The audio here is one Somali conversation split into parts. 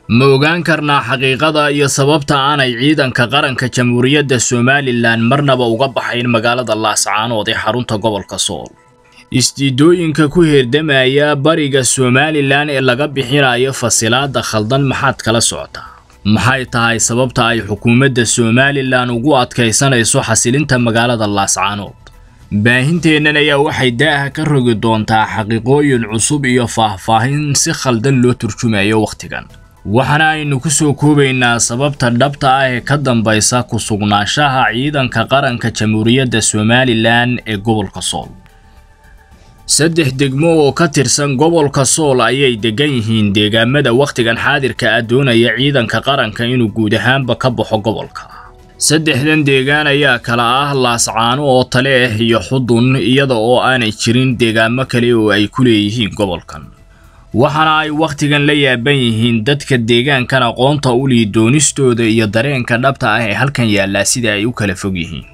ma ogaan karnaa xaqiiqada iyo sababta aanay ciidanka qaranka jamhuuriyadda somalilan marnaba uga baxayn magaalada laascaanood ee xarunta gobolka sool isdiidooyinka ku heerdamaya bariga somalilan ee laga bixinayo fasilaada khaldan maxaad kala socotaa maxay tahay sababta ay xukuumadda somalilan ugu adkaysanayso xasilinta magaalada laascaanood baahinteennan ayaa waxay daaha ka rogi doontaa xaqiiqooyin cusub iyo faahfaahin si khaldan loo turjumayo wakhtigan waxaana aynu ku soo koobaynaa sababta dhabta ah ee ka dambaysa ku sugnaanshaha ciidanka qaranka jamhuuriyadda somalilan ee gobolka sool saddex degmo oo ka tirsan gobolka sool ayay degan yihiin deegaamada wakhtigan xaadirka ah doonaya ciidanka qaranka inuu guud ahaanba ka baxo gobolka saddexdan deegaan ayaa kala ah laascaano oo tale ah iyo xudun iyada oo aanay jirin deegaamo kale oo ay ku leeyihiin gobolkan waxaana ay wakhtigan la yaaban yihiin dadka deegaankan aqoonta u lii doonistooda iyo dareenka dhabta ah ee halkan yaallaa sida ay u kala fog yihiin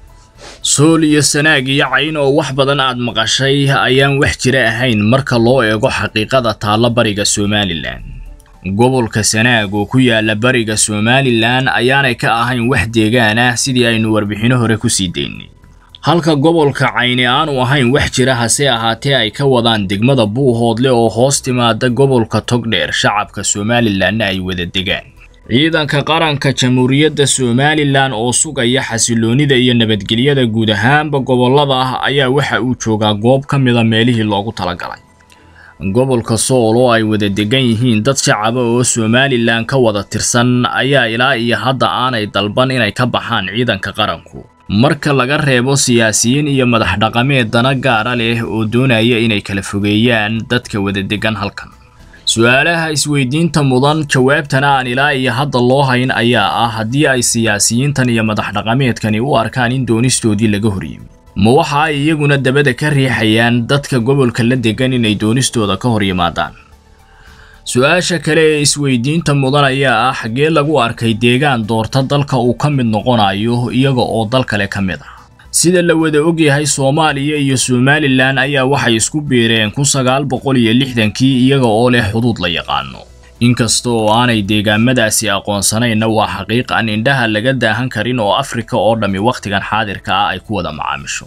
sool iyo sanaag iyo cayn oo wax badan aad maqashay ayaan wax jira ahayn marka loo eego xaqiiqada taalla bariga somalilan gobolka sanaag oo ku yaala bariga somalilan ayaanay ka ahayn wax deegaan ah sidii aynu warbixino hore ku sii daynay halka gobolka cayni aanu ahayn wax jira hase ahaatee ay ka wadaan degmada buuhoodle oo hoos timaada gobolka togdheer shacabka somalilanna ay wada degaan ciidanka qaranka jamhuuriyadda somalilan oo sugaya xasiloonida iyo nabadgelyada guud ahaanba gobolada ah ayaa waxa uu joogaa goob ka mida meelihii loogu talagalay gobolka sool oo ay wada degan yihiin dad shacaba oo somalilan ka wada tirsan ayaa ilaa iyo hadda aanay dalban inay ka baxaan ciidanka qaranku marka laga reebo siyaasiyiin iyo madax dhaqameed dana gaara leh oo doonaya inay kala fogeeyaan dadka wada degan halkan su-aalaha isweydiinta mudan jawaabtana aan ilaa iyo hadda loo hayn ayaa ah haddii ay siyaasiyiintan iyo madax dhaqameedkani u arkaan in doonistoodii laga horyimi ma waxa ay iyaguna dabada ka riixayaan dadka gobolka la degan inay doonistooda ka hor yimaadaan su-aasha kale ee isweydiinta mudan ayaa ah xaggee lagu arkay deegaan doorta dalka uu ka mid noqonayo iyaga oo dal kale ka mid ah sida la wada ogyahay soomaaliya iyo somalilan ayaa waxay isku biireen kun sagaal boqol iyo lixdankii iyaga oo leh xuduud la yaqaano inkasta oo aanay deegaamadaasi aqoonsanayna waa xaqiiq aan indhaha laga daahan karin oo afrika oo dhammi wakhtigan xaadirka ah ay ku wada macaamisho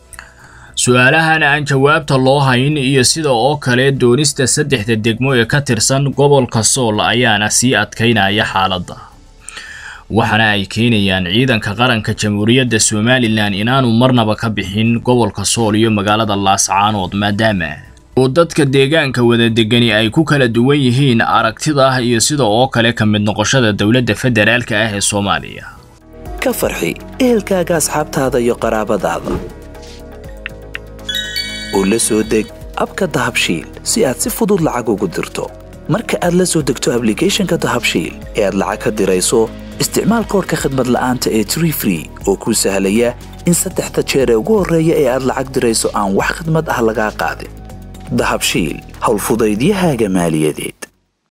su-aalahan aan jawaabta loo hayn iyo sida oo kale doonista saddexda degmo ee ka tirsan gobolka sool ayaana sii adkaynaya xaaladda waxaana ay keenayaan ciidanka qaranka jamhuuriyadda somalilan inaanu marnaba ka bixin gobolka sool iyo magaalada laascaanood maadaama oo dadka deegaanka wada degani ay ku kala duwan yihiin aragtida iyo sida oo kale ka mid noqoshada dowladda federaalka ah ee soomaaliya ka farxi ehelkaaga asxaabtaada iyo qaraabadaada oo la soo deg abka dahabshiil si aad si fudud lacag ugu dirto marka aad la soo degto ablicathonka dahabshiil ee aad lacag ka dirayso isticmaal koorka khadmad la'aanta ee tree free oo kuu sahlaya in saddexda jeer ee ugu horreeya ee aad lacag dirayso aan wax khadmad ah lagaa qaadin dahabshiil howlfudaydiyahaaga maaliyadeed